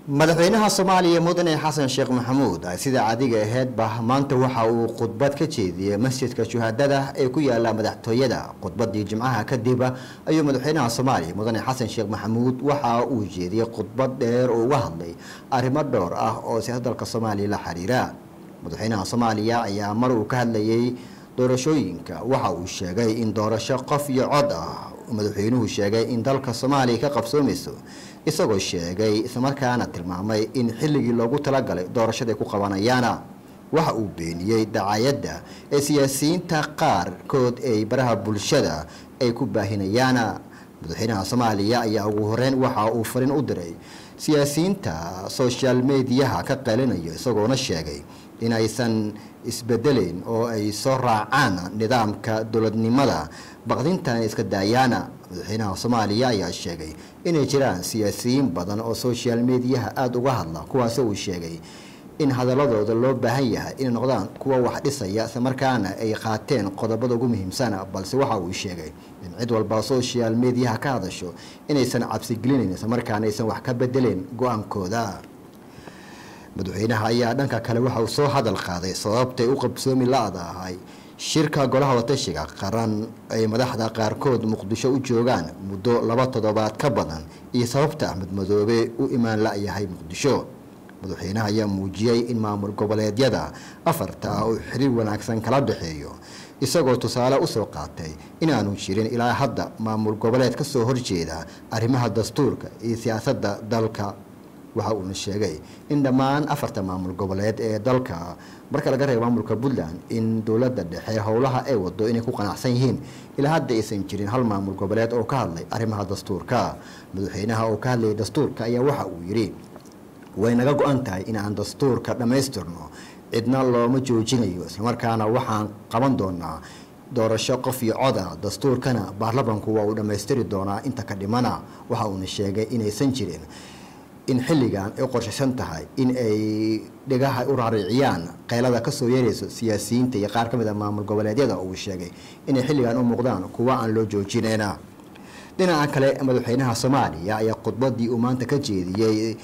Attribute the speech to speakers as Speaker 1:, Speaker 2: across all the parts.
Speaker 1: madaxweynaha soomaaliya mudane xasan sheekh maxamuud sida caadiga aheedba maanta waxa uu khudbad ka jeediyey masjidka shuhaadada ee ku yaala madaxtooyada khudbadii jimcaha kadib ayuu madaxweynaha soomaaliya mudane xasan sheekh maxamuud waxa uu jeediyey khudbad dheer oo uga hadlay arrimo dhowr ah oo siyaasadda dalka soomaaliya la xiriira madaxweynaha soomaaliya ayaa mar uu ka hadlayay doorashooyinka waxa uu sheegay in doorasho qof iyo cod ah madaxweynuhu sheegay in dalka soomaaliya ka qabsoomayso isagoo sheegay islamarkaana tilmaamay in xilligii loogu talagalay doorashaday ku qabanayaana waxa uu beeniyey dacayadda ee siyaasiyiinta qaarkood ee baraha bulshada ay ku baahinayaana madaxweynaha soomaaliya ayaa ugu horeyn waxa uu farin u diray siyaasiyiinta social mediyaha ka qalinayo isagoona sheegay in aysan isbedeleyn oo ay soo raacaan nidaamka dowladnimada baqdintan iska daayaana madaxweynaha soomaaliya ayaa sheegay inay jiraan siyaasiyiin badan oo social mediyaha aada uga hadla kuwaasi uu sheegay in hadaladooda loo baahan yahay inay noqdaan kuwa wax dhisaya islamarkaana ay qaateen qodobada ugu muhiimsana balse waxa uu sheegay in cid walba social mediyaha ka hadasho inaysan cabsigelinayn islamarkaana aysan wax ka bedeleen go-aankooda madaxweynaha ayaa dhanka kale waxa uu soo hadal qaaday sababtay u qabsoomi la-dahay shirka golaha watashiga qaran ay madaxda qaarkood muqdisho u joogaan muddo laba toddobaad ka badan iyo sababta axmed madoobe u imaan la-yahay muqdisho madaxweynaha ayaa muujiyey in maamul goboleedyada afarta ah uu xiriir wanaagsan kala dhexeeyo isagoo tusaale usoo qaatay inaanu jirin ilaa hadda maamul goboleed ka soo horjeeda arrimaha dastuurka iyo siyaasadda dalka waxa uuna sheegay in dhammaan afarta maamul goboleed ee dalka marka laga reebo maamulka puntland in dowladda dhexe howlaha ay wado inay ku qanacsan yihiin ilaa hadda aysan jirin hal maamul goboleed oo ka hadlay arrimaha dastuurka madaxweynaha oo ka hadlayay dastuurka ayaa waxa uu yidhi way naga go-an tahay in aan dastuurka dhammaystirno cidna looma joojinayo islamarkaana waxaan qaban doonaa doorasho qof iyo coda dastuurkana baarlamanku waa uu dhammaystiri doonaa inta ka dhimana waxa uuna sheegay inaysan jirin in xilligan ay qorshaysan tahay in ay dhigaha u raariciyaan qaylada kasoo yeerayso siyaasiyiinta iyo qaar ka mid a maamul goboleedyada uu sheegay inay xilligan u muuqdaan kuwa aan loo joojinayna dhinaca kale madaxweynaha soomaaliya ayaa khudbadii uu maanta ka jeediyey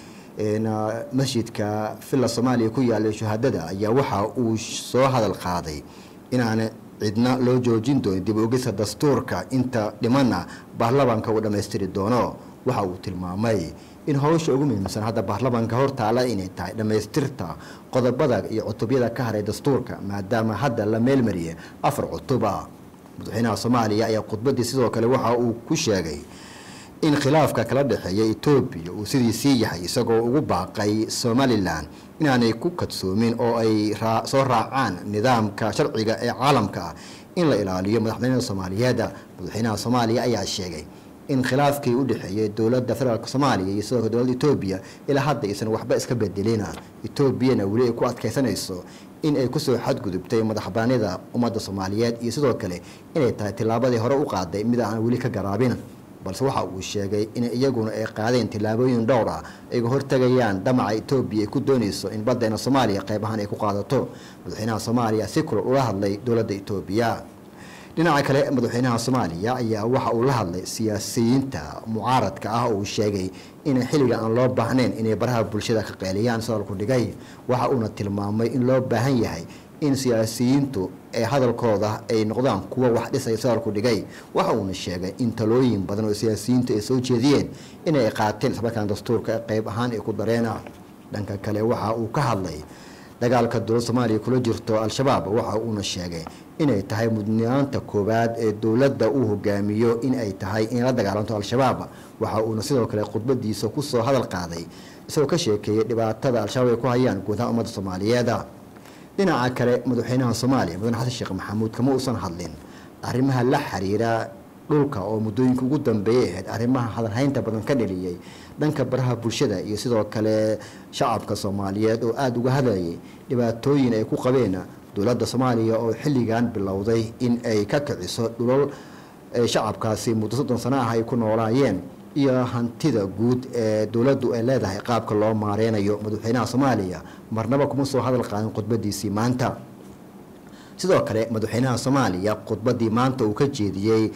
Speaker 1: masjidka villa soomaaliya ku yaalay shuhaadada ayaa waxa uu soo hadal qaaday inaan cidna loo joojin doonin dib ogisa dastuurka inta dhimana baarlamanka uu dhammaystiri doono waxa uu tilmaamay in howsha ugu muhiimsan hadda baarlamanka hortaala inay tahay dhammaystirta qodobada iyo cutubyada ka haray dastuurka maadaama hadda la meelmariyay afar cutuba madaxweynaha soomaaliya ayaa khudbadii sidoo kale waxa uu ku sheegay in khilaafka kala dhexeeya etoobiya uu sidiisii yahay isagoo ugu baaqay somalilan inaanay ku kadsoomin oo ay soo raacaan nidaamka sharciga ee caalamka ah in la ilaaliyo madaxweynaha soomaaliyeed madaxweynaha soomaaliya ayaa sheegay in khilaafkii u dhexeeyay dowladda federaalk soomaaliya iyo sidoo kale dowladda etoobiya ilaa hadda aysan waxba iska bedelina etoobiyana weli ay ku adkaysanayso in ay kusoo xadgudubtay madaxbanida ummadda soomaaliyeed iyo sidoo kale inay tahay tillaabadii hore u qaaday mid aan weli ka garaabin balse waxa uu sheegay in iyaguna ay qaadeen tillaabooyin dhowr ah ayga hortagayaan dhamaca etoobiya ay ku doonayso in baddeena soomaaliya qayb ahaan ay ku qaadato madaxweynaha soomaaliya si kulol ula hadlay dowladda etoobiya dhinaca kale madaxweynaha soomaaliya ayaa waxa uu la hadlay siyaasiyiinta mucaaradka ah oo uu sheegay in xilliga aan loo baahnayn inay baraha bulshada ka qeeliyaan sadalku dhigay waxa uuna tilmaamay in loo baahan yahay in siyaasiyiintu ee hadalkooda ay noqdaan kuwa wax dhisaya sadalku dhigay waxa uuna sheegay in talooyin badan oo siyaasiyiintu ay soo jeediyeen inay qaateen islamarkaana dastuurka qayb ahaan ay ku dareena dhanka kale waxa uu ka hadlay dagaalka dowladda soomaaliya kula jirto al-shabaab waxa uuna sheegay inay tahay mudnaanta koowaad ee dowladda uu hogaamiyo in ay tahay inay la dagaalanto al-shabaab waxa uuna sidoo kale khudbadiisa kusoo hadal qaaday isagoo ka sheekeeyay dhibaatada al-shabaab ay ku hayaan guudaha ummadda soomaaliyeed dhinaca kale madaxweynaha soomaaliya mudane xasan sheekh maxamuud kama uusan hadlin arrimaha la xiriira dhulka oo muddooyinka ugu dambeeyay ahayd arrimaha hadalhaynta badan ka dheliyey dhanka baraha bulshada iyo sidoo kale shacabka soomaaliyeed oo aada uga hadlayay dhibaatooyin ay ku qabeen dowladda soomaaliya oo xilligan bilowday in ay ka kiciso dhulal shacabkaasi muddo soddon sano ah ay ku noolaayeen iyo hantida guud ee dowladdu ay leedahay qaabka loo maareynayo madaxweynaha soomaaliya marnaba kuma soo hadal qaadin khudbadiisii maanta sidoo kale madaxweynaha soomaaliya khudbadii maanta uu ka jeediyey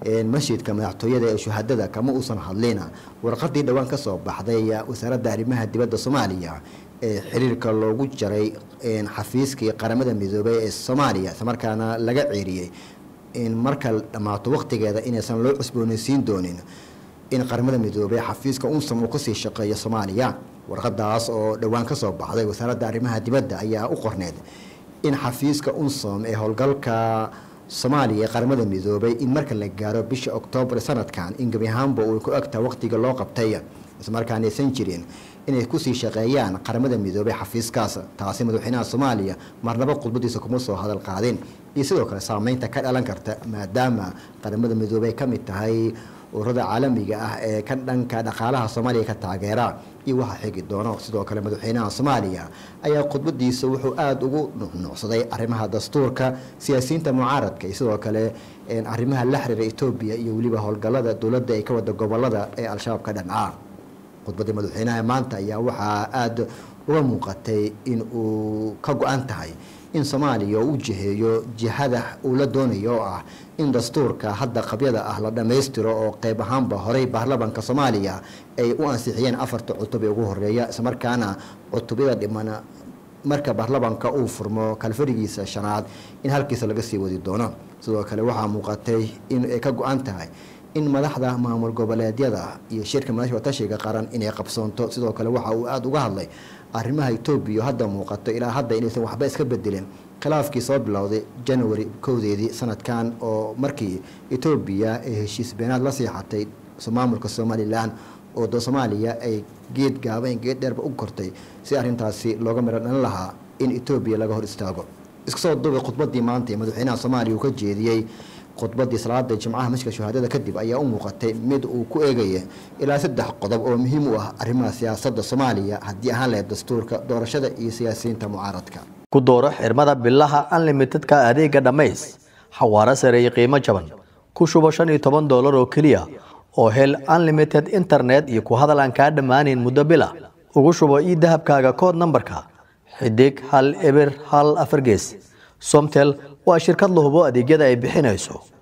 Speaker 1: masjidka madaxtooyada ee shuhadada kama uusan hadlin warqadii dhowaan ka soo baxday wasaaradda arrimaha dibadda soomaaliya ee xiriirka loogu jaray xafiiskii qaramada midoobay ee soomaaliya islamarkaana laga ceeriyey in marka dhammaato waqtigeeda inaysan loo cusboonaysiin doonin in qaramada midoobey xafiiska unsom uu kasii shaqeeyo soomaaliya warqadaas oo dhowaan ka soo baxday wasaaradda arrimaha dibadda ayaa u qorneed in xafiiska unsom ee howlgalka soomaaliya ee qaramada midoobay in marka la gaaro bisha oktoobar sanadkan in gebi ahaanba uu ku egtaa waqtiga loo qabtay islamarkaan aysan jirin inay kusii shaqeeyaan qaramada midoobey xafiiskaas taasi madaxweynaha soomaaliya marnaba khudbadiisa kuma soo hadal qaadin iyo sidoo kale saameynta ka dhalan karta maadaama qaramada midoobey ka mid tahay ururada caalamiga ah ee ka dhanka dhaqaalaha soomaaliya ka taageera iyo waxa xigi doono sidoo kale madaxweynaha soomaaliya ayaa khudbadiisa wuxuu aada ugu nuucnuucsaday arrimaha dastuurka siyaasiyiinta mucaaradka iyo sidoo kale arrimaha la xiriira etoobiya iyo weliba howlgallada dowladda ay ka wada gobolada ee al-shabaab ka dhanca khudbadii madaxweynaha maanta ayaa waxaa aada uga muuqatay in uu ka go-an tahay in soomaaliya u jiheeyo jihada uu la doonayo oo ah in dastuurka hadda qabyada ah la dhammaystiro oo qeyb ahaanba horey baarlamanka soomaaliya ay u ansixiyeen afarta cutub ee ugu horeeya islamarkaana cutubyada dhiman marka baarlamanka uu furmo kalfarigiisa shanaad in halkiisa laga sii wadi doono sidoo kale waxaa muuqatay in ay ka go-an tahay in madaxda maamul goboleedyada iyo shirka madaxda watashiga qaran inay qabsoonto sidoo kale waxa uu aada uga hadlay arrimaha etoobiya hadda muuqato ilaa hadda inaysan waxba iska bedelin khilaafkii soo bilowday january kowdeedii sanadkan oo markii etoobiya ay heshiis beenaad la siixatay maamulka somalilan oo soomaaliya ay geed gaaban geed dheerba u kortay si arrintaasi looga miro dhalin lahaa in etoobiya laga hor istaago iska soo duubay khudbadii maanta ee madaxweynaha soomaaliya uu ka jeediyey khudbadii salaada jimcaha masjidka shuhaadada kadib ayaa u muuqatay mid uu ku eegaya ilaa saddex qodob oo muhiim u ah arrimaha siyaasadda soomaaliya haddii ahaan lahayd dastuurka doorashada iyo siyaasiyiinta mucaaradka
Speaker 2: ku dooro xirmada bilaha unlimitedka adeega dhammays xawaaro sare iyo qiimo jaban ku shubo shan iyo toban doolar oo keliya oo hel unlimited internet iyo ku hadal aan kaa dhammaanayn muddo bila ugu shubo ii dahabkaaga kood nambarka xidig hal eber hal afar gees somtel waa shirkad la hubo adeegyada ay bixinayso